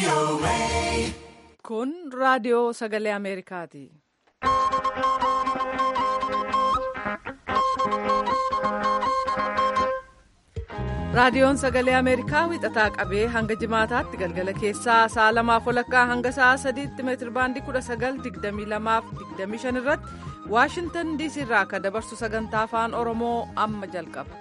Kun raadiyoo sagalee Ameerikaati. Raadiyoon sagalee Ameerikaa wixataa qabee hanga jimaataatti galgala keessaa sa'a lamaaf walakkaa hanga sa'a sadiitti meetirbaandii kudha sagal digdamii lamaaf digdamii shan irratti Waashintan diisii irraa akka dabarsu sagantaa afaan Oromoo amma jalqaba.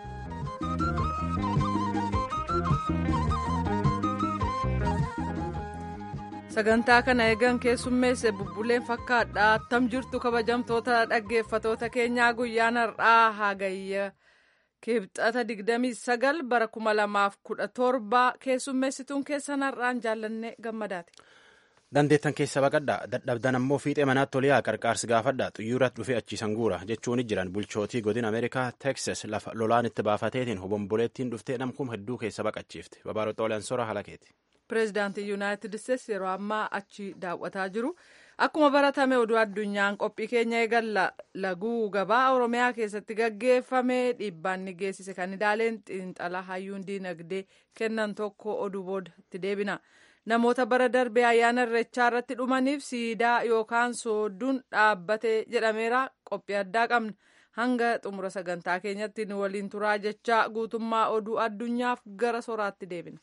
Sagantaa kana eegan keessummeesse bubbuleen fakkaadha. Attam jirtu kabajamtoota dhaggeeffatoota keenyaa guyyaan har'aa hagayya. kibxata 29 bara 2017 keessummeessituun keessan har'aan jaallanne gammadaati. Dandeettan keessa baqadha dadhabdan ammoo fiixee manaatti toliyaa qarqaarsi gaafadha xiyyaarratti dhufee achiisan guura jechuun jiran bulchootii godina Ameerikaa Teksas lafa lolaan itti baafateetiin hobomboleettiin dhuftee namkum hedduu keessa baqachiifte babaaroota olaansora halakeeti. Pireezidaantii Yuunaayitid Isteets yeroo ammaa achi daawwataa jiru. Akkuma baratame oduu addunyaan qophii keenya eegalla laguu gabaa Oromiyaa keessatti gaggeeffame dhiibbaan ni geessise kan ilaaleen xiinxala hayyuun diinagdee kennan tokko oduu boodatti deebina. Namoota bara darbee ayyaana irreechaa irratti dhumaniif siidaa yookaan soodduun dhaabbate jedhameera qophii addaa qabna. Hanga xumura sagantaa keenyatti nu waliin turaa jechaa guutummaa oduu addunyaaf gara soraatti deebina.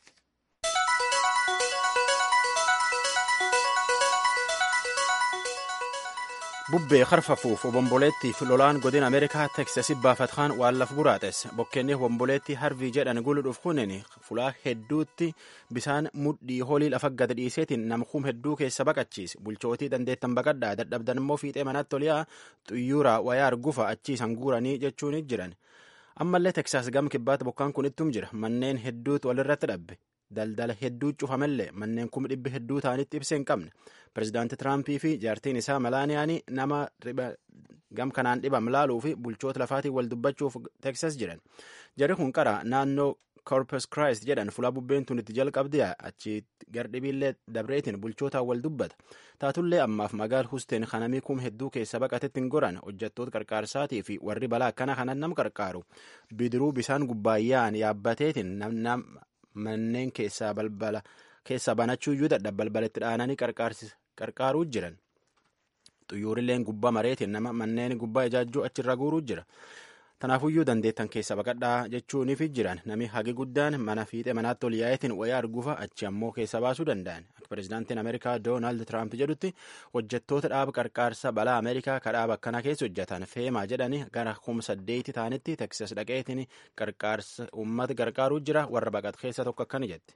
bubbee harfafuuf obomboleettiif lolaan godina ameerikaa teksasi baafatkaan waan laf buraates bokkeenni obomboleetti harvii jedhan guludhuuf kunin fulaa hedduutti bisaan mudhii holii lafa gad dhiiseetiin namkuum hedduu keessa baqachiise bulchootii dandeettan baqadhaa dadhabdan immoo fiixee manaatti toliyaa xuyyuura wayaa argufa achiisan guuranii jechuun jiran ammallee teksaas gam kibbaatti bokkaan kun ittum jira manneen hedduutu walirratti dhabbe daldala hedduu cufamellee manneen kuma dhibbi hedduu ta'anitti ibsee hin qabne pirezidaanti tiraampii fi jaartiin isaa malaaniyaanii nama gam kanaan dhibam laaluu fi bulchoota lafaatiin wal dubbachuuf teksas jiran jarri kun qara naannoo korpus kraayist jedhan fulaa bubbeen tun itti jalqabdi achi gardhibiillee dabreetiin bulchootaan wal dubbata taatullee ammaaf magaal husteen kanamii kum hedduu keessa baqatetti hin goran hojjettoota qarqaarsaatii fi warri balaa akkana kanan nam qarqaaru bidiruu bisaan gubbaayyaan yaabbateetiin manneen keessaa balbala keessaa banachuu iyyuu dadhab balbalatti dhaananii qarqaaruu jiran xuyyuurilleen gubbaa mareetiin nama manneen gubbaa ijaajjuu achirra guuruu jira tanaafuyyuu dandeettan keessa baqadhaa jechuuniif jiran nami hagi guddaan mana fiixee manaatti ol yaa'eetiin wayaa argufa achi ammoo keessa baasuu danda'an akka pirezidaantiin ameerikaa doonaald tiraamp jedhutti hojjettoota dhaaba qarqaarsa balaa ameerikaa ka dhaaba akkana keessa hojjetan feemaa jedhani gara kuma saddeeti ta'anitti teksas dhaqeetiin qarqaarsa uummata gargaaruu jira warra baqat keessa tokko akkana jette.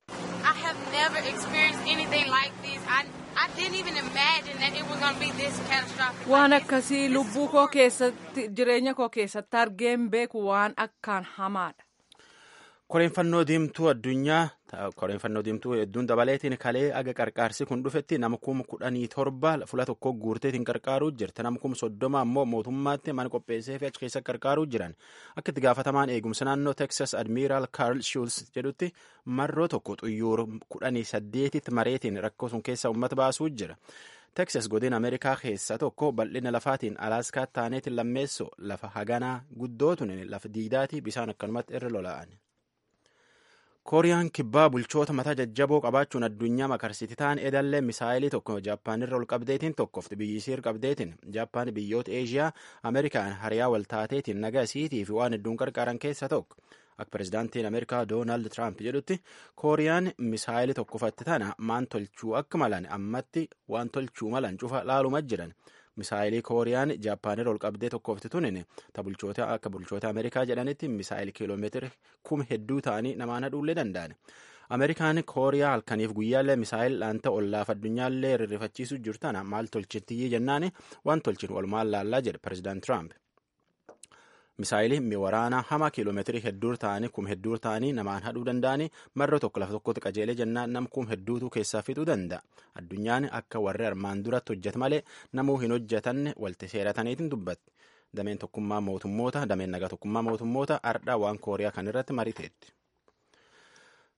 waan akkasii lubbuu koo keessatti jireenya koo keessatti argeen beeku waan akkaan hamaadha. koreenfannoo diimtuu addunyaa koreenfannoo diimtuu hedduun dabaleetiin kalee aga qarqaarsi kun dhufetti nama kuma kudhanii torba fula tokko guurteetiin qarqaaruu jirti nama kuma soddoma ammoo mootummaatti mana qopheessee fi achi keessa qarqaaruu jiran akka itti gaafatamaan eegumsa naannoo teksas admiiraal kaarl shuulz jedhutti marroo tokko xuyyuur kudhanii saddeetitti mareetiin rakkoo sun keessa uummata baasuu jira. teksas godina ameerikaa keessa tokko bal'ina lafaatiin alaaska taaneetiin lammeessoo lafa haganaa guddootuun lafa diidaatii bisaan akkanumatti irra lola'an. kooriyaan kibbaa bulchoota mataa jajjaboo qabaachuun addunyaa makarsiti ta'an edallee misaayilii tokko jaappaanirra ol qabdeetiin tokkofti biyyisiir qabdeetiin jaappaan biyyoota eeshiyaa ameerikaan hariyaa wal taateetiin nagaa isiitii fi waan hedduun qarqaaran keessa tokko akka pirezidaantiin ameerikaa doonaald tiraamp jedhutti kooriyaan misaayilii tokkofatti tana maan tolchuu akka malan ammatti waan tolchuu malan cufa laaluma jiran misaayilii kooriyaan jaappaanirra ol qabdee tokkofti tunin ta bulchoota akka bulchoota ameerikaa jedhanitti misaayilii kiiloomeetiri kuma hedduu ta'anii namaan hadhuullee danda'an ameerikaan kooriyaa halkaniif guyyaallee misaayil dhaanta ollaaf addunyaallee rirrifachiisuu jirtana maal tolchittii jennaani waan tolchin walumaan laallaa jedhe pirezidaant tiraamp misaayilii miwaraanaa hama kiiloomeetirii hedduu ta'anii kum hedduu ta'anii namaan hadhuu danda'anii marra tokko lafa tokkotti qajeelee jennaan nam kum hedduutu keessaa fixuu danda'a addunyaan akka warri armaan duratti hojjetu malee namuu hin hojjetanne walti seerataniitiin dubbatti dameen tokkummaa mootummoota dameen nagaa tokkummaa mootummoota ardhaa waan kooriyaa kan irratti mariteetti.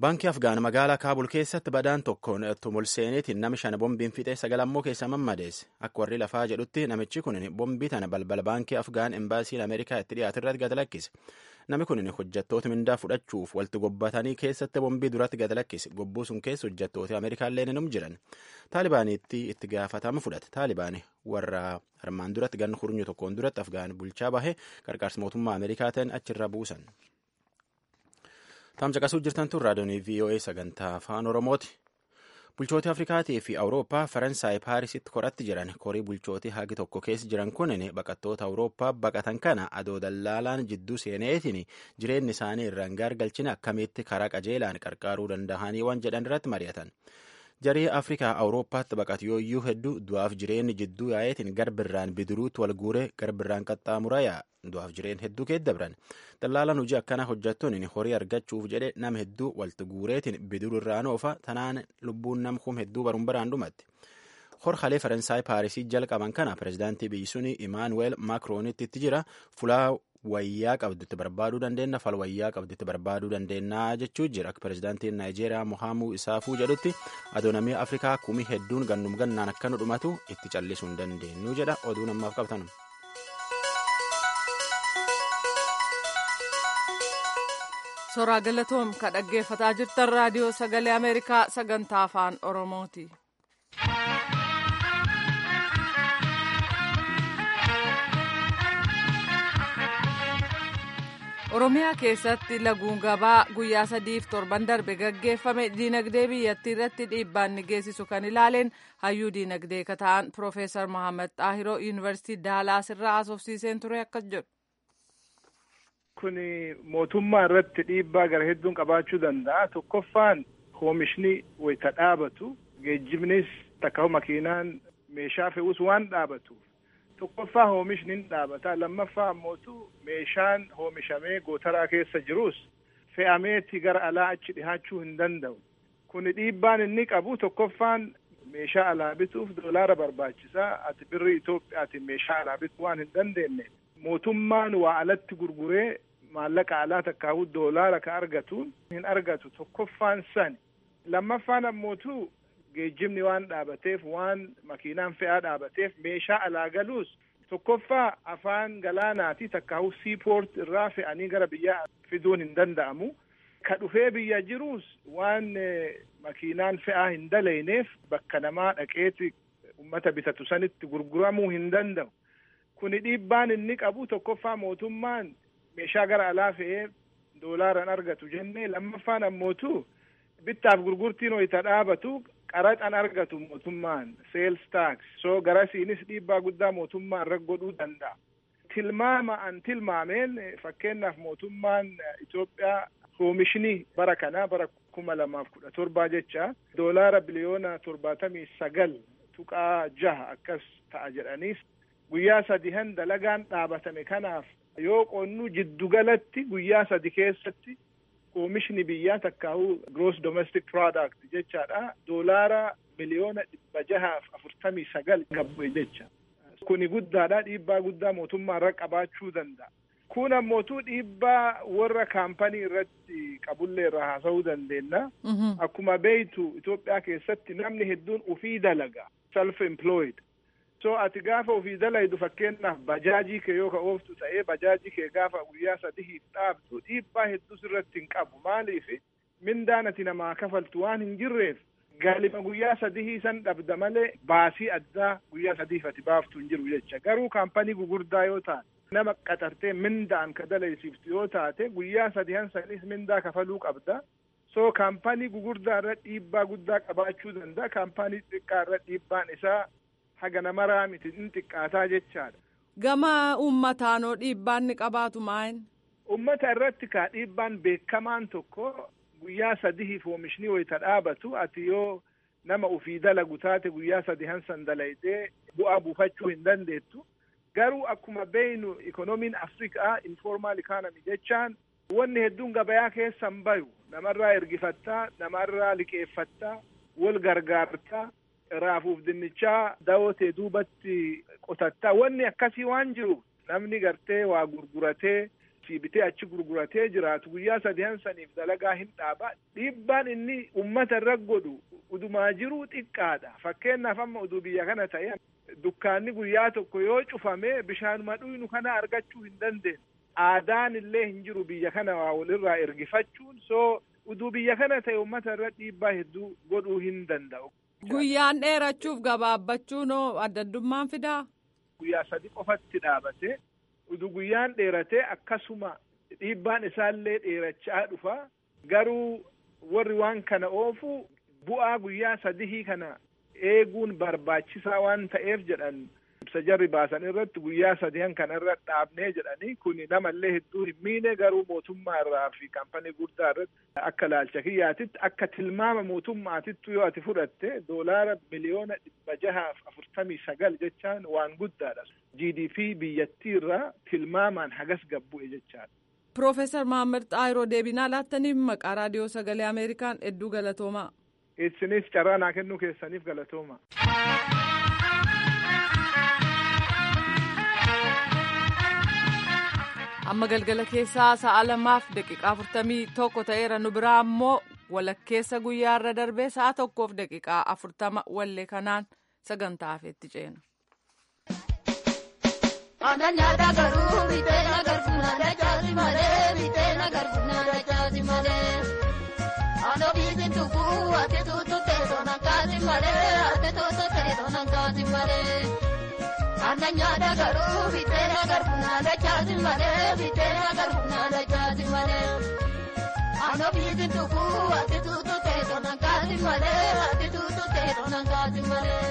Baankii Afgaan magaalaa Kaabul keessatti badaan tokkoon tumulseeneetiin nama shan bombiin fixee sagalammoo keessa mammadeesse. Akka warri lafaa jedhutti namichi kun bombii tana balbala baankii Afgaan embaasiin Ameerikaa itti dhiyaate irratti gad lakkise. Namni kun hojjettoota mindaa fudhachuuf walitti gobbatanii keessatti bombii duratti gad lakkise. Gobbuu sun keessa hojjettoota Ameerikaallee ni jiran. Taalibaaniitti itti gaafatama fudhate. Taalibaan warra armaan duratti ganna hurnyu tokkoon duratti Afgaan bulchaa bahe qarqaarsa mootummaa Ameerikaa ta'an achirra buusan. Taamcaqasuu jirtan tun raadiyoonii VOA sagantaa afaan Oromooti. Bulchooti Afrikaatii fi Awurooppaa Faransaay Paarisitti koratti jiran korii bulchootii hagi tokko keessa jiran kunin baqattoota Awurooppaa baqatan kana adoo dallaalaan jidduu seeneetiin jireenyi isaanii irraan gaargalchina akkamitti karaa qajeelaan qarqaaruu danda'anii waan jedhan irratti mari'atan. Jarii Afrikaa Awurooppaatti baqatu yooyyuu hedduu du'aaf jireenyi jidduu yaa'eetiin garbirraan bidiruutti wal guuree garbirraan qaxxaamuraa yaa'a. Du'aaf jireen hedduu keeddabran. Dallaalaan hojii akkanaa hojjettuun horii argachuuf jedhe nama hedduu walitti guureetiin bidiruu irraan oofa tanaan lubbuun nama kum hedduu baruun baraan dhumatti. Horhalee Faransaay Paarisii jalqaban kana pirezidaantii biyyi suni Imaanuweel Maakroonitti itti jira fulaa wayyaa qabdutti barbaaduu dandeenya fal wayyaa qabdutti barbaaduu dandeenya jechuu jira akka pirezidaantiin naayijeeriyaa mohaamuu isaafuu jedhutti adoonamii afrikaa kumii hedduun gannum gannaan akka nu dhumatu itti callisuu hin dandeenyu jedha oduu namaaf qabtan. Soraa galatoom ka dhaggeeffataa jirtan raadiyoo sagalee Ameerikaa sagantaa afaan Oromooti. Oromiyaa keessatti laguun gabaa guyyaa sadiif torban darbe gaggeeffame diinagdee biyyattii irratti dhiibbaan ni geessisu kan ilaaleen hayyuu diinagdee ka ta'an Piroofeesar Mohaammed Xaahiroo Yuunivarsiitii Daalaas irraa haasofsiiseen ture akkas jedhu. Kun mootummaa irratti dhiibbaa gara hedduun qabaachuu danda'a. Tokkoffaan oomishni wayita dhaabatu geejjibnis takka makiinaan meeshaa fe'us waan dhaabatuuf. tokkoffaa oomishni ni dhaabata lammaffaa ammootu meeshaan oomishamee gootaraa keessa jirus fe'ameeti gara alaa achi dhihaachuu hin danda'u kun dhiibbaan inni qabu tokkoffaan meeshaa alaa bituuf doolaara barbaachisaa ati birri Itoophiyaatiin meeshaa alaa bituu waan hin dandeenye mootummaan waa alatti gurguree maallaqa alaa takkaa'u doolaara ka argatu hin argatu tokkoffaan sani lammaffaan ammootu geejjibni waan dhaabateef waan makiinaan fe'aa dhaabateef meeshaa alaa galuus tokkoffaa afaan galaanaati takkaa'u siipoort irraa fe'anii gara biyyaa fiduun hin danda'amu ka dhufee biyya jiruus waan makiinaan fe'aa hin dalayneef bakka namaa dhaqeeti ummata bitatu sanitti gurguramuu hin danda'u kuni dhiibbaan inni qabu tokkoffaa mootummaan meeshaa gara alaa fe'ee doolaaran argatu jennee lammaffaan ammootu bittaaf gurgurtiin wayita dhaabatu qaraxan argatu mootummaan seels taaks soo garasiinis dhiibbaa guddaa mootummaan irra godhuu danda'a. Tilmaama an tilmaameen fakkeenyaaf mootummaan Itoophiyaa oomishni bara kanaa bara kuma lamaaf kudha torbaa jecha doolaara biliyoona torbaatamii sagal tuqaa jaha akkas ta'a jedhaniis guyyaa sadihan dalagaan dhaabatame kanaaf yoo qonnu jiddugalatti guyyaa sadi keessatti oomishni biyyaa takkaa'u gross domestic product jechaadha doolaara miliyoona dhibba jahaaf afurtamii sagal qabbe jecha kuni guddaadha dhiibbaa guddaa mootummaa irra qabaachuu danda'a kun ammootu dhiibbaa warra kaampanii irratti qabullee irra haasa'uu dandeenya akkuma beeytu Itoophiyaa keessatti namni hedduun ufii dalaga self employed so ati gaafa ufii dalaydu fakkeenyaaf bajaajii kee yoo ka ooftu ta'ee bajaajii kee gaafa guyyaa sadiif dhaabdu dhiibbaa hedduus irratti hin qabu maaliif mindaan ati namaa kafaltu waan hin jirreef galima guyyaa sadihii san dhabda malee baasii addaa guyyaa sadiif ati baaftu hin jiru jecha garuu kaampanii gugurdaa yoo taate nama qaxartee mindaan ka dalaysiiftu yoo taate guyyaa sadihan sanis mindaa kafaluu qabda so kaampanii gugurdaa irra dhiibbaa guddaa qabaachuu danda'a kaampanii xiqqaa irra dhiibbaan isaa haga namaraa miti in xiqqaataa jechaadha. Gama uummataanoo dhiibbaan ni qabaatu maayin? Uummata irratti kaa dhiibbaan beekamaan tokko guyyaa sadiif oomishni wayita dhaabatu ati yoo nama ufii dalagu taate guyyaa sadihan san dalaytee bu'aa buufachuu hin dandeettu. Garuu akkuma beeynu ikoonomiin Afrikaa informaal ikaanami jechaan wanni hedduun gabayaa keessa hin bayu namarraa ergifattaa namarraa liqeeffattaa wal gargaartaa raafuuf dinnichaa daawotee duubatti qotattaa wanni akkasii waan jiru namni gartee waa gurguratee asii bitee achi gurguratee jiraatu guyyaa sadihan saniif dalagaa hin dhaaba dhiibbaan inni ummata irra godhu udumaa jiruu xiqqaadha fakkeenyaaf amma uduu biyya kana ta'e dukkaanni guyyaa tokko yoo cufame bishaanuma dhuynu kana argachuu hin dandeenye aadaan illee hin jiru biyya kana waa walirraa ergifachuun soo uduu biyya kana ta'e ummata irra dhiibbaa hedduu godhuu hin danda'u. Guyyaan dheerachuuf gabaabbachuun adda addummaan fidaa? Guyyaa sadi qofatti dhaabate udu guyyaan dheerate akkasuma dhiibbaan isaallee dheerachaa dhufa garuu warri waan kana oofu bu'aa guyyaa sadihii kana eeguun barbaachisaa waan ta'eef jedhan ibsa jarri baasan irratti guyyaa sadihan kana irra dhaabnee jedhanii kun namallee hedduu hin miine garuu mootummaa irraa fi kaampanii guddaa irratti akka laalcha kiyyaatitti akka tilmaama mootummaatittu yoo ati fudhatte doolaara miliyoona dhibba jahaaf afurtamii sagal jechaan waan guddaadha. GDP biyyattii irraa tilmaamaan hagas gabbu'e jechaadha. Piroofeesar Mahammad Xaayiroo deebinaa laattaniif maqaa raadiyoo sagalee Ameerikaan hedduu galatoomaa. Isinis carraa naa kennuu keessaniif galatooma. amma galgala keessaa sa'a lamaaf daqiiqaa afurtamii tokko ta'eera nu biraa ammoo walakkeessa guyyaa irra darbee sa'a tokkoof daqiiqaa afurtama wallee kanaan sagantaa hafeetti ceena. Aannan nyaata garuu bitee nagarfu naada caasi malee bitee nagarfu naada caasi malee. Aannan biisin tukkuu ati tuutu teessoo nan kaasi malee ati tuutu teessoo nan kaasi malee. Aannan nyaata garuu bitee nagarfu naada caasi malee bitee nagarfu naada caasi malee. Aannan biisin tukkuu ati tuutu teessoo nan kaasi malee ati tuutu teessoo nan kaasi malee.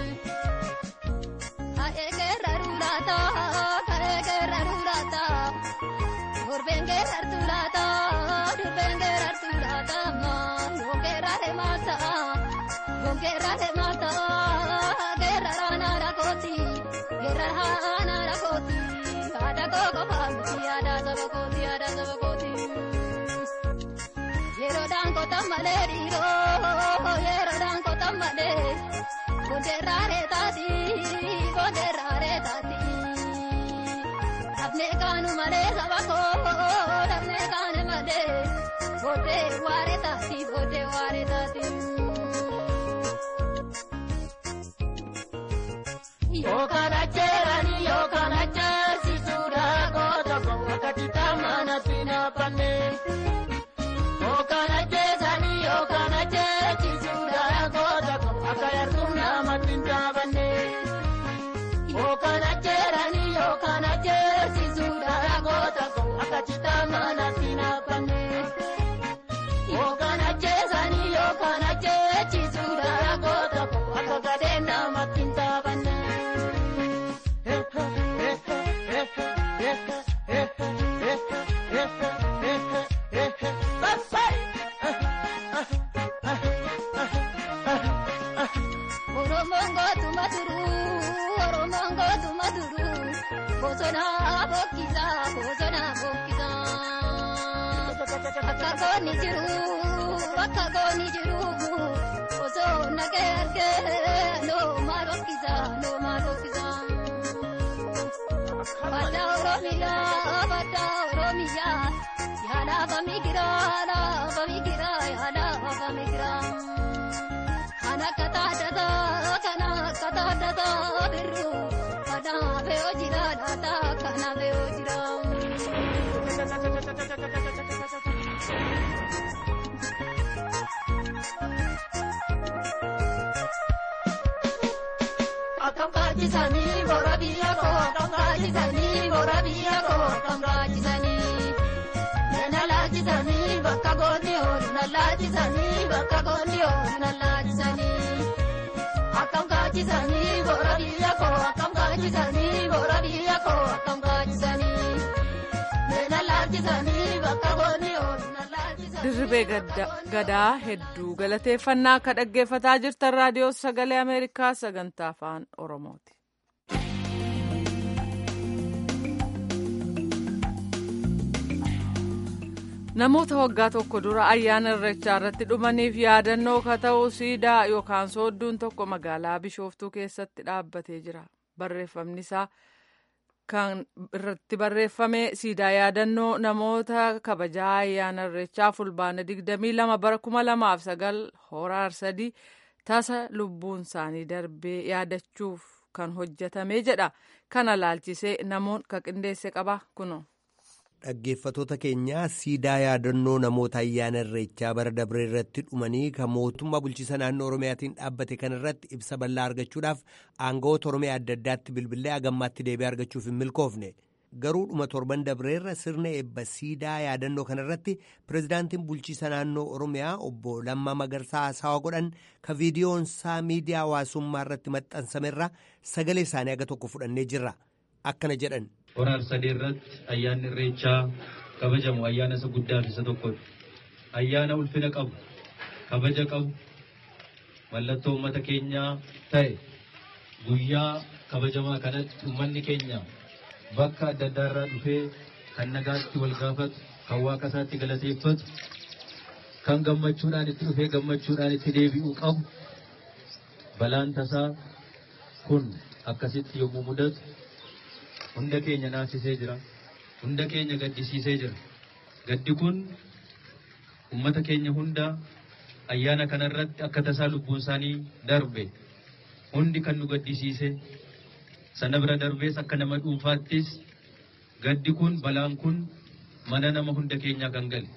Akeekeerra rulaata akeekeerra rulaata durbeenkeerra rulaata durbeenkeerra rulaata yookeerra deemaata yookeerra deemaata keerra raanaara kooti keerra raanaara kooti haadha koko faamti haadha saba kooti haadha saba kooti yeroodhaan kota malee dhiiroo yeroodhaan kota malee. Bondeerraalee taati bondeerraalee taati dafnee kaanu malee saba koo dafnee kaanu malee boodee waaree taati boodee waaree taati. Yookaan acheerani yookaan acheesisuudha goota koo akka kitaamaa natti naaffanne. Yookaan acheesani yookaan acheesisuudha goota koo akka yartuu namatti hin taafanne. Yookaan acheerani yookaan acheesisuudha goota koo akka kitaamaa natti naaffanne. Yookaan acheesani yookaan acheesisuudha goota koo akka gadheen namatti hin taafanne. Oromoon gootuma duruu Oromoon gootuma duruu bosona bokkisa bosona bokkisa. Akka goonni jiru akka goonni jiru osoo nagee argee nooma bokkisa nooma bokkisa. Badda Oromiyaa badda Oromiyaa yaala bamigira yaala bamigira yaala bamigira. Kana kataadata kana kataadata birru kana beeoo jira laata kana beeoo jira. Akkam kaachisanii boora biyya koo akkam kaachisanii boora biyya koo akkam kaachisanii. Nana laachisanii bakka goonni oolu na laachisanii bakka goonni oolu na laachisanii. Akkam kaachisanii boora biyya koo akkam kaachisanii boora biyya koo akkam kaachisanii. Nana laachisanii bakka goonni oolu na laachisanii. Dirribee gadaa hedduu galateeffannaa akka dhaggeeffataa jirtan raadiyoo sagalee Ameerikaa sagantaa afaan Oromooti. Namoota waggaa tokko dura ayyaana irreechaa irratti dhumaniif yaadannoo ka ta'u siidaa yookaan soodduun tokko magaalaa Bishooftuu keessatti dhaabbatee jira. Barreeffamni isaa kan irratti barreeffame siidaa yaadannoo namoota kabajaa ayyaana irreechaa fulbaana 22 bara 2009 horaar sadii tasa lubbuun isaanii darbee yaadachuuf kan hojjetame jedha kana laalchisee namoon ka qindeesse qaba kuno. Dhaggeeffatoota keenyaa siidaa yaadannoo namoota ayyaana irreechaa bara dabree irratti dhumanii kan mootummaa bulchiisa naannoo Oromiyaatiin dhaabbate kana irratti ibsa bal'aa argachuudhaaf aangawoota Oromiyaa adda addaatti bilbilee hagammaatti deebi'ee argachuuf hin milkoofne. Garuu dhuma torban dabreerra sirna eebba siidaa yaadannoo kana irratti pirezidaantiin bulchiisa naannoo Oromiyaa obbo Lammaa Magarsaa haasawaa godhan ka viidiyoonsaa miidiyaa hawaasummaa irratti maxxansamerra sagalee isaanii aga tokko fudhannee jirra. Akkana jedhan. Horaar sadii irratti ayyaanni irreechaa kabajamu ayyaana isa guddaa fi isa tokkodha. Ayyaana ulfina qabu, kabaja qabu, mallattoo uummata keenyaa ta'e guyyaa kabajamaa kanatti uummanni keenya bakka adda addaa irraa dhufee kan nagaatti wal gaafatu, kan waaqa isaatti galateeffatu, kan gammachuudhaan itti dhufee gammachuudhaan itti deebi'uu qabu. Balaan tasaa kun akkasitti yommuu mudatu hunda keenya naasisee jira. Hunda keenya gaddisiisee jira. Gaddi kun uummata keenya hunda ayyaana kanarratti akka tasaa lubbuun isaanii darbe hundi kan nu gaddisiise sana bira darbees akka nama dhuunfaattis gaddi kun balaan kun mana nama hunda keenyaa kan gale.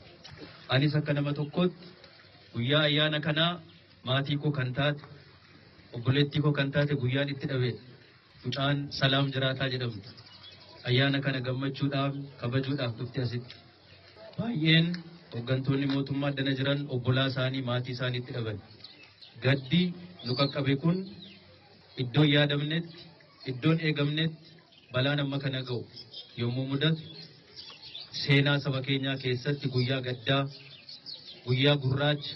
Anis akka nama tokkotti guyyaa ayyaana kanaa maatii koo kan taate obboleettii koo kan taate guyyaan itti dhabeedha. Mucaan salaam jiraataa jedhamtu ayyaana kana gammachuudhaaf kabajuudhaaf dhufte asitti. Baay'een hooggantoonni mootummaa addana jiran obbolaa isaanii maatii isaaniitti dhaban. Gaddi nu qaqqabe kun iddoon yaadamnetti iddoon eegamnetti balaan amma kana ga'u yommuu mudatu seenaa saba keenyaa keessatti guyyaa gaddaa guyyaa gurraacha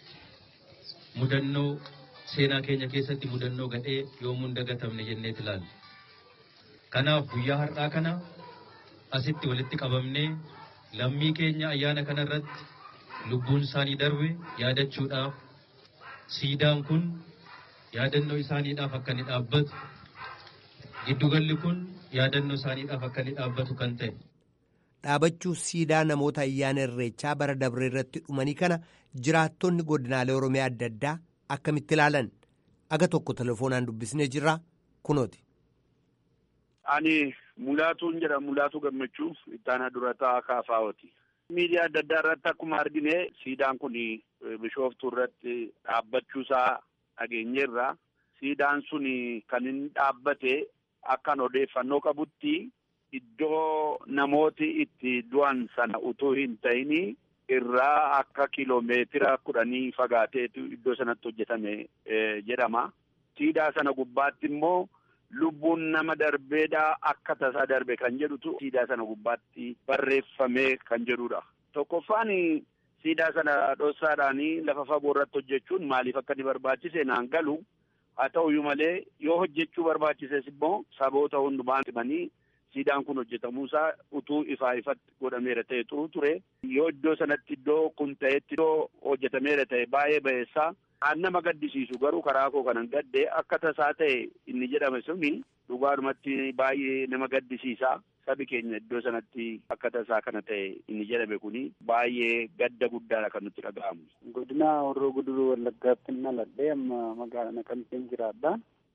mudannoo seenaa keenya keessatti mudannoo gadhee yoomuu hin dagatamne jenneet ilaalla. Kanaaf guyyaa har'aa kana asitti walitti qabamnee lammii keenya ayyaana kana irratti lubbuun isaanii darbe yaadachuudhaaf siidaan kun yaadannoo isaaniidhaaf akka inni dhaabbatu giddugalli kun yaadannoo isaaniidhaaf akka inni dhaabbatu kan ta'e. Dhaabachuu siidaa namoota ayyaana irreechaa bara dabre irratti dhumanii kana jiraattonni godinaalee Oromiyaa adda addaa akkamitti ilaalan aga tokko telefoonaan dubbisnee jirra kunooti. Ani Mulaatuun jedhama Mulaatuu Gammachuu ittaanaa durataa kaafaawoti. Miidiyaa adda addaa irratti akkuma argine siidaan kun bishooftuu irratti dhaabbachuusaa dhageenyeerra. Siidaan sun kan inni dhaabbate akkan odeeffannoo qabutti iddoo namooti itti du'an sana utuu hin ta'ini irraa akka kiloomeetira kudhanii fagaateetu iddoo sanatti hojjetame jedhama. Siidaa sana gubbaatti immoo lubbuun nama darbeedha akka tasaa darbe kan jedhutu siidaa sana gubbaatti barreeffamee kan jedhudha. Tokkoffaan siidaa sana dhoksaadhaanii lafa fagoo irratti hojjechuun maaliif akka inni barbaachise naan galu haa ta'uyyuu malee yoo hojjechuu barbaachises immoo saboota hundumaan himanii siidaan kun hojjetamuusaa utuu ifaa ifatti godhameera ta'e xuru ture yoo iddoo sanatti iddoo kun ta'etti iddoo hojjetameera ta'e baay'ee ba'eessaa kan nama gaddisiisu garuu karaa koo kanan gadde akka tasaa ta'e inni jedhame suni dhugaadhumatti baay'ee nama gaddisiisa sabi keenya iddoo sanatti akka tasaa kana ta'e inni jedhame kuni baay'ee gadda guddaadha kan nutti dhaga'amu. Godina Horroo Guduruu Wallaggaatti dhaladhee amma magaalaa Naqamteen jiraadha.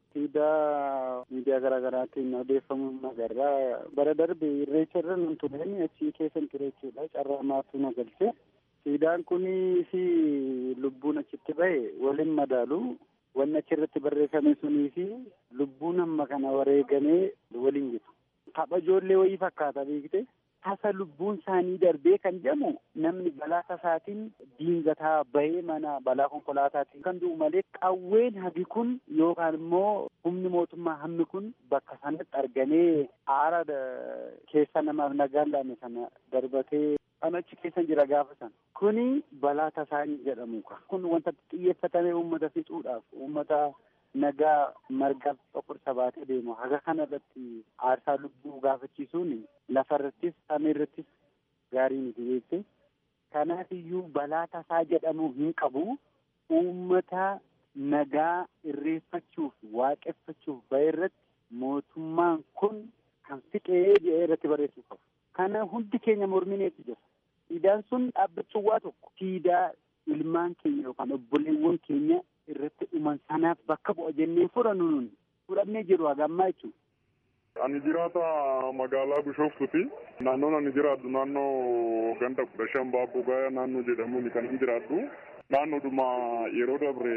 siidaa miidiyaa garaa garaatiin odeeffamuun agarraa bara darbe irreecha irra nun tureen achii keessan ture jechuudha carraa maatu na galche siidaan kunii fi lubbuun achitti bahe waliin madaalu wanni achirratti barreeffame sunii fi lubbuun amma kana wareegamee waliin jiru tapha ijoollee wayii fakkaata beekte tasa lubbuun isaanii darbee kan jedhamu namni balaa tasaatiin diingataa bahee mana balaa konkolaataatiin kan du'u malee qawween hagi kun yookaan immoo humni mootummaa hammi kun bakka sanatti argamee aara keessa namaaf nagaan laame sana darbatee kan achi keessa jira gaafa sana kuni balaa tasaanii jedhamu kun wanta xiyyeeffatamee uummata fixuudhaaf uummata nagaa margaaf qoqqorsa baatee deemu haga kana irratti aarsaa lubbuu gaafachiisuun lafa irrattis samii irrattis gaarii miti beekte kanaaf iyyuu balaa tasaa jedhamu hin qabu uummata nagaa irreeffachuuf waaqeffachuuf bahe irratti mootummaan kun kan fiqee jedhee irratti barreessuu qabu. Kana hundi keenya mormineetu jira. Siidaan sun dhaabbachuun waa tokko siidaa ilmaan keenya yookaan obboleewwan keenya irratti dhuman sanaaf bakka bu'a jennee fudhannu nuni fudhannee jiru hagammaa jechuudha. Ani jiraata magaalaa Bishooftuuti. Naannoon ani jiraadhu naannoo ganda kudha shan baabboo gaaya naannoo jedhamuun kan hin jiraadhu. Naannoodhuma yeroo dabre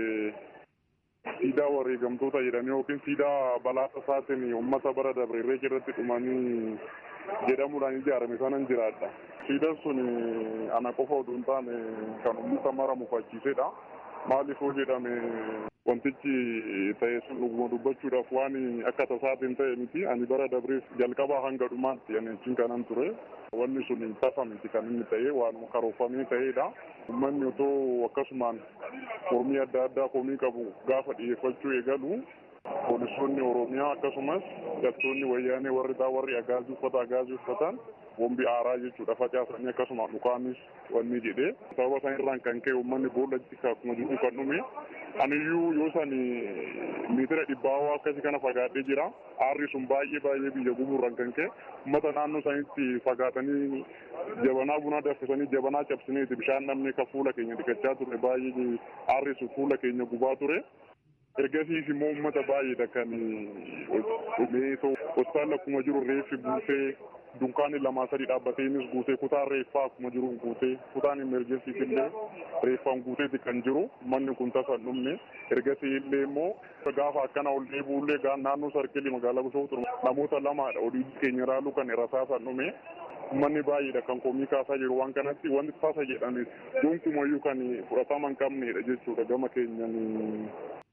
siidaa wareegamtoota jedhanii yookiin siidaa balaa tasaatiin uummata bara dabre irree irratti dhumanii jedhamuudhaan ijaarame sanan jiraadha. Siidaan sun ana qofa oduu hin taane kan uummata mara mufachiisedha. Maaliif hoo jedhame wantichi ta'e sun dhuguma dubbachuudhaaf waan akka tasaatiin ta'e miti ani bara dabreef jalqabaa hanga dhumaatti ani achiin kanan ture wanni sun tasa miti kan inni ta'e waan karoorfamee ta'edha. Uummanni otoo akkasumaan mormii adda addaa komii qabu gaafa dhiyeeffachuu eegalu poolisoonni Oromiyaa akkasumas galtoonni wayyaanee warri taa warri agaazii uffata agaazii uffatan wombi aaraa jechuudha facaasanii akkasuma dhukaanis wanni jedhee sababa san irraan kan ka'e uummanni boollatti akkuma jiru kan dhume aniyyuu yoo san miitira dhibbaawaa akkasii kana fagaadhee jira aarri sun baay'ee baay'ee biyya gumuurraan kan ka'e uummata naannoo sanitti fagaatanii jabanaa bunaa danfisanii jabanaa cabsineeti bishaan namni ka fuula keenya dhiqachaa ture baay'ee aarri sun fuula keenya gubaa ture. ergasiis immoo uummata baay'eedha kan dhumee hospitaala akkuma jiru reeffi buusee dunkaanni lamaa sadi dhaabbateenis guutee kutaan reeffaa akkuma jiru guutee kutaan imerjensiis illee reeffaan guuteeti kan jiru manni kun tasa dhumne ergasii illee immoo gaafa akkana ol deebi'ullee naannoo sarkilii magaalaa Bishooftuu namoota lamaadha olii keenya raaluu kan rasaasan dhume manni baay'eedha kan komii kaasaa jiru waan kanatti wanti tasa jedhanis gonkumayyuu kan fudhatama hin qabnedha jechuudha gama keenyan.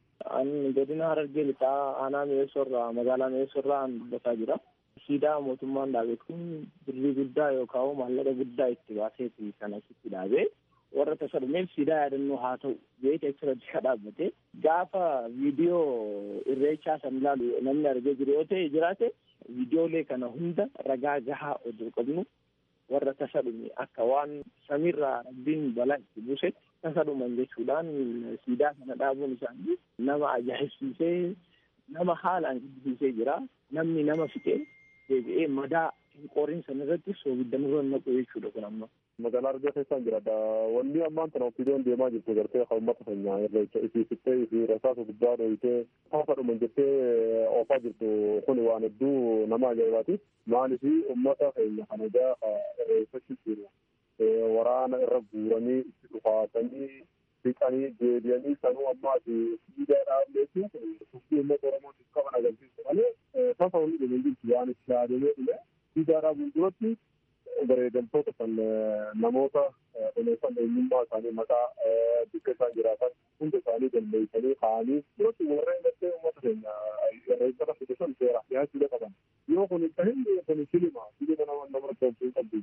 Ani godina Harargee lixaa aanaa mi'eessorraa magaalaa mi'eessorraa dubbataa jira. Siidaa mootummaan dhaabe kun birrii guddaa yookaan maallaqa guddaa itti baaseeti kan asitti dhaabe. Warra tasa dhumeef siidaa yaadannoo haa ta'u jeeti achirratti ka dhaabbate. Gaafa viidiyoo irreechaa san ilaalu namni argee jiru yoo ta'e jiraate viidiyoolee kana hunda ragaa gahaa oduu qabnu warra tasa dhume akka waan samiirraa rabbiin balaa itti buusetti tasa dhuman jechuudhaan siidaa kana dhaabuun isaanii nama ajaa'ibsiisee nama haalaan gaddisiisee jira namni nama fixee deebi'ee madaa hin qorin sana irratti soogidda nurra naqu jechuudha kun amma. Magaalaa Argaa keessaan jiraadha. Wanni ammaan kana ofiidoon deemaa jirtu gartee kan uummata keenya irreecha isii fixxee isii rasaasa guddaa dhohitee tasa dhuman jettee oofaa jirtu kun waan hedduu nama ajaa'ibaati. Maaliif uummata keenya kana gaafa irreeffachuu jiru. waraana irra guuranii itti dhufaatanii dhiqanii deebi'anii sanuu ammaa siidaa dhaableetu tuftii uummata oromootiif qaban agarsiisu malee tasa hundi dhume jirti waan itti yaadamee dhume siidaa dhaabuun duratti bareedamtoota kan namoota dhumeessan eenyummaa isaanii maqaa bakka isaan jiraatan hunda isaanii galmeessanii kaa'anii duratti warreen gartee uummata keenya irreessara fidisan seera dhiyaachuu qaban yoo kun itti hin kun silima silima nama nama tolchuu qabdu.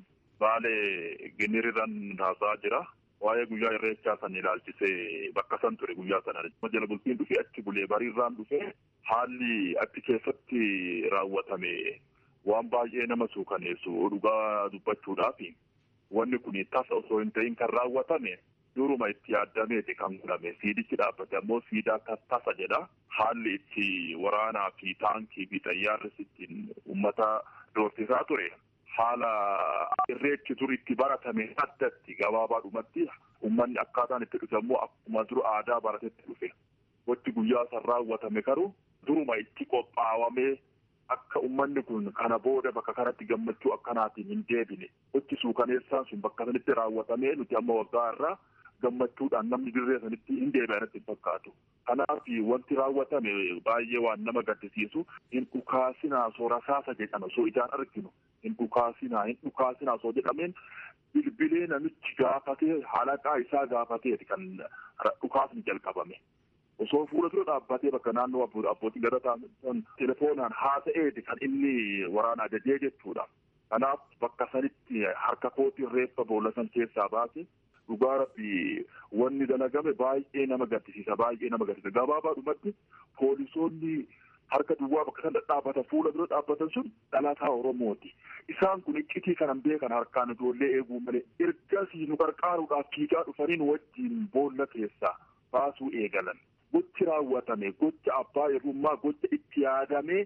Baalee ginirirran haasaa jira. Waa'ee guyyaa irreechaa san ilaalchisee bakka san ture guyyaa sana. Jala bultiin dhufee achi bulee bariirraan dhufee haalli achi keessatti raawwatame waan baay'ee nama suukaneessu dhugaa dubbachuudhaaf wanni kun tasa osoo hin ta'in kan raawwatame duruma itti yaadameeti kan godhame siidichi dhaabbate ammoo siidaa tasa jedha haalli itti waraanaa fi taankii fi xayyaarris ittiin uummata doorsisaa ture haala irreechi dur itti baratame addatti gabaabaadhumatti uummanni akkaataan itti dhufe ammoo akkuma dur aadaa baratetti dhufe wanti guyyaa san raawwatame garuu duruma itti qophaawamee akka uummanni kun kana booda bakka kanatti gammachuu akkanaatiin hin deebine wanti suukaneessaan sun bakka sanitti raawwatamee nuti amma waggaa irraa gammachuudhaan namni dirree sanitti hin deebi'anitti hin fakkaatu. Kanaaf wanti raawwatame baay'ee waan nama gaddisiisu hin dhukaasinaa osoo rasaasa jedhan osoo ijaan arginu hin dhukaasinaa hin dhukaasinaa osoo jedhameen bilbilee namichi gaafatee halaqaa isaa gaafateeti kan dhukaasni jalqabame. Osoo fuula dura dhaabbatee bakka naannoo abbootii gadataan telefoonaan haasa'eeti kan inni waraana ajajee jechuudha. Kanaaf bakka sanitti harka kootiin reeffa boolla san keessaa baase dhugaa rabbi wanni dalagame baay'ee nama gaddisiisa baay'ee nama gaddisiisa gabaabaadhumatti poolisoonni harka duwwaa bakka sana dhaabbatan fuula dura dhaabbatan sun dhalataa oromooti isaan kun iccitii kanan beekan harkaan ijoollee eeguu malee ergasii nu qarqaaruudhaaf fiigaa dhufaniin wajjiin boolla keessaa baasuu eegalan gochi raawwatame gocha abbaa irrummaa gocha itti yaadamee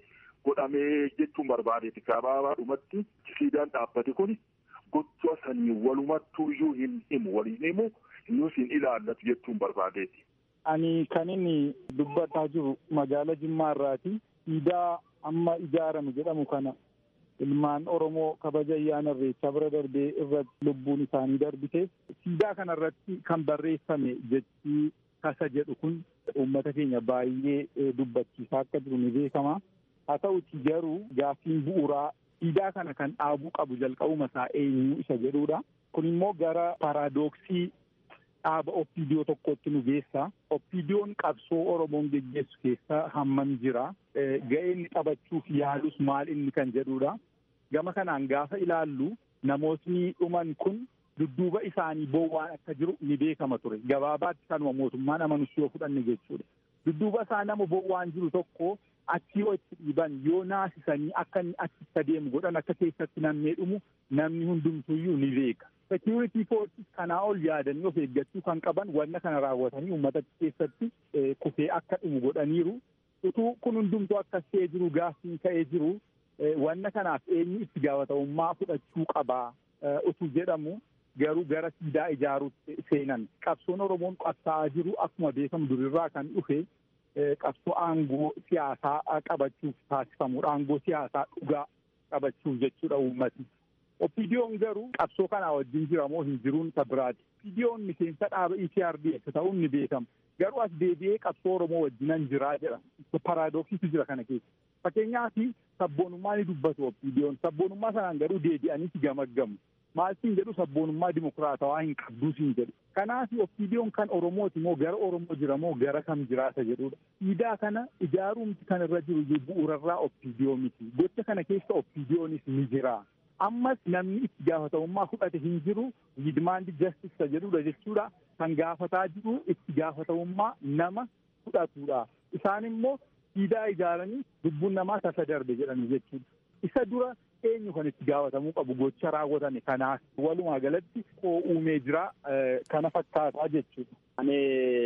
godhamee jechuun barbaadeeti gabaabaadhumatti siidaan dhaabbate kun gocha sanii walumattuu iyyuu hin himu waliin himu iyyuu hin ilaallatu jechuun barbaadeeti. Ani kan inni dubbataa jiru magaala Jimmaa irraati. Siidaa amma ijaarame jedhamu kana ilmaan Oromoo kabaja ayyaana irreechaa bira darbee irratti lubbuun isaanii darbite. Siidaa kana irratti kan barreeffame jechi kasa jedhu kun uummata keenya baay'ee dubbachiisaa akka jiru ni beekama. Haa ta'uti garuu gaaffiin bu'uuraa siidaa kana kan dhaabuu qabu jalqabuma isaa eenyu isa jedhudha. Kun immoo gara paaraadoksii dhaaba oppiidiyoo tokkotti nu geessa. Oppiidiyoon qabsoo Oromoon geggeessu keessa hammam jira. Ga'ee inni taphachuuf yaalus maal inni kan jedhudha. Gama kanaan gaafa ilaallu namootni dhuman kun dudduuba isaanii bowwaan akka jiru ni beekama ture. Gabaabaatti kanuma mootummaan amanus yoo fudhanne jechuudha. Dudduuba isaa nama bowwaan jiru tokko achii yoo itti dhiiban yoo naasisanii akka inni achitti adeemu godhan akka keessatti namni dhumu namni hundumtuyyuu ni beeka. Security forces kanaa ol yaadanii of eeggachuu kan qaban wanna kana raawwatanii uummata keessatti kufee akka dhumu godhaniiru. Utuu kun hundumtuu akkas ta'ee jiru gaaffiin ka'ee jiru wanna kanaaf eenyu itti gaafatamummaa fudhachuu qabaa utuu jedhamu garuu gara siidaa ijaaruutti seenan. Qabsoon Oromoon qabsaa'aa jiru akkuma beekamu durirraa kan dhufe qabsoo aangoo siyaasaa qabachuuf taasifamudha. Aangoo siyaasaa dhugaa qabachuuf jechuudha uummatni. Oppiidiyoon garuu qabsoo kanaa wajjin jira moo hin jiruun isa biraati. Oppiidiyoon miseensa dhaaba EPRDF ta'uun ni beekama. Garuu as deebi'ee qabsoo Oromoo wajjinan jiraa jedha. Paaraadoksiitu jira kana keessa. Fakkeenyaaf sabboonummaa ni dubbatu oppiidiyoon. Sabboonummaa sanaan garuu deebi'aniiti gamaggamu. Maaltiin jedhu sabboonummaa dimokiraatawaa hin qabduusiin jedhu. Kanaaf oppiidiyoon kan Oromooti moo gara Oromoo jira moo gara kam jiraata jedhudha. Siidaa kana ijaaruumti kan irra jiru bu'uurarraa oppiidiyoo miti. Gocha kana keessa oppiidiyoonis ni jira. Ammas namni itti gaafatamummaa fudhate hin jiru demand justice jedhudha jechuudha. Kan gaafataa jiru itti gaafatamummaa nama fudhatudha. Isaan immoo siidaa ijaaranii lubbuun namaa tasa darbe jedhanii jechuudha. Isa dura eenyu kan itti gaafatamuu qabu gocha raawwatame kanaaf walumaa galatti koo uumee jira kana fakkaataa jechuudha. Ani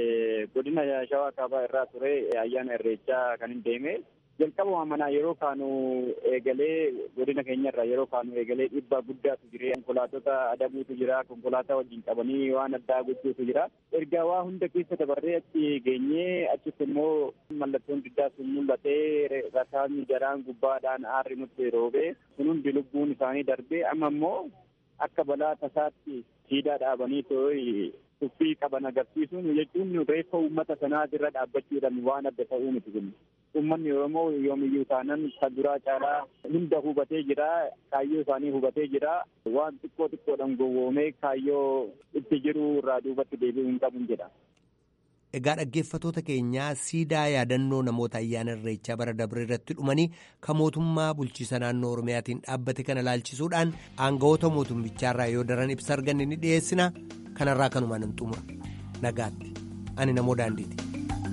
godina shawaa kaabaa irraa ture ayyaana irreechaa kan hin deeme jalqabuma manaa yeroo kaanu eegalee godina keenya irraa yeroo kaanu eegalee dhiibbaa guddaatu jira konkolaatota adabuutu jira konkolaataa wajjin qabanii waan addaa gochuutu jira erga waa hunda keessa dabarree achi geenyee achitti immoo mallattoon diddaa sun mul'atee rasaasni jaraan gubbaadhaan aarri nutti roobee sun hundi lubbuun isaanii darbee amma immoo akka balaa tasaatti siidaa dhaabanii too'i tuffii qaban agarsiisuun jechuun reeffa uummata sanaa irra dhaabbachuudhaan waan adda ta'uu miti kun. Uummanni Oromoo yoomiyyuu taanan kan duraa caalaa hunda hubatee jira. Kaayyoo isaanii hubatee jira. Waan xiqqoo xiqqoodhaan gowwoomee kaayyoo itti jiru irraa duubatti deebi'uu hin qabu jedha. Egaa dhaggeeffatoota keenyaa siidaa yaadannoo namoota ayyaana irreechaa bara dabre irratti dhumanii kan mootummaa bulchiisa naannoo Oromiyaatiin dhaabbate kana laalchisuudhaan aangawoota mootummichaarraa yoo daran ibsa arganne ni dhiyeessina. Kanarraa kanumaan hin xumura. Nagaatti. Ani namoo daandiiti.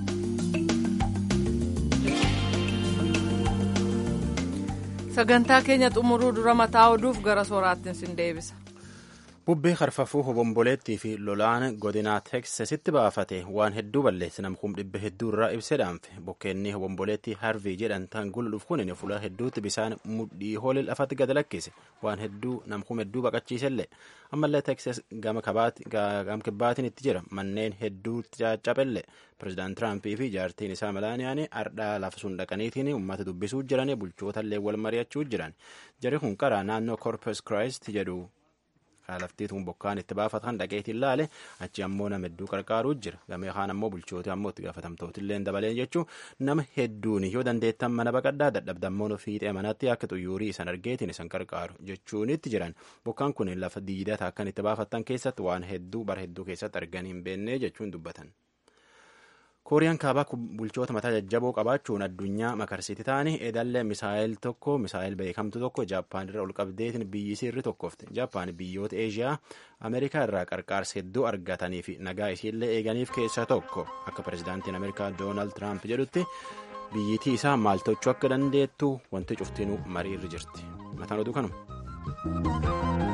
sagantaa keenya xumuruu dura mataa oduuf gara sooraattiin sin deebisa. bubbee harfafuu hobomboleettii fi lolaan godinaa teksasitti baafate waan hedduu balleesse namkuun dhibba hedduu irraa ibsee dhaanfe bokkeenni hobomboleettii harvii jedhan tan guluuf kunin fuula hedduutti bisaan mudhii hoolii lafatti gad lakkise waan hedduu namkuun hedduu baqachiisellee ammallee teksas gama kibbaatiin itti jira manneen hedduutti caccabelle pirezidaant tiraampii fi jaartiin isaa malaaniyaan ardhaa lafa sun dhaqaniitiin uummata dubbisuu jiran bulchootallee wal mari'achuu jiran jarri kun karaa naannoo korpus kiraayist jedhu laftiituun bokkaan itti baafatan dhaqeetiin laale achi ammoo nama hedduu qarqaaruu jira gamee kaan ammoo bulchooti ammoo itti gaafatamtootillee dabalee jechuun nama hedduun yoo dandeettan mana baqaddaa dadhabdammoon fiixee manatti akka xuyyuurii isan argeetiin isan qarqaaru jechuun itti jiran bokkaan kun lafa diidata akkan itti baafattan keessatti waan hedduu bara hedduu keessatti arganii hin beennee jechuun dubbatan. kooriyaan kaabaa bulchoota mataa jajjaboo qabaachuun addunyaa makarsiti ta'anii edallee misaayil tokko misaayil beekamtu tokko jaappaan irra ol qabdeetiin biyyi sirri tokkofte jaappaan biyyoota eeshiyaa ameerikaa irraa qarqaarsa hedduu argatanii fi nagaa isiillee eeganiif keessaa tokko akka pirezidaantiin ameerikaa doonaald tiraamp jedhutti biyyittii isaa maal tochuu akka dandeettu wanti cuftinuu marii irra jirti mataan oduu kanuma.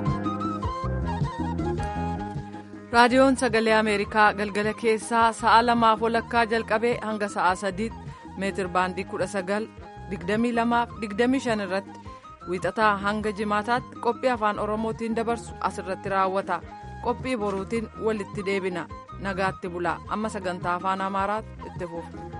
raadiyoon sagalee ameerikaa galgala keessaa sa'a lamaaf walakkaa jalqabee hanga sa'a sadiitti meetir baandii kudha sagal 22-25 irratti wiixataa hanga jimaataatti qophii afaan oromootiin dabarsu asirratti raawwata qophii boruutiin walitti deebina nagaatti bulaa amma sagantaa afaan amaaraatti itti fufu.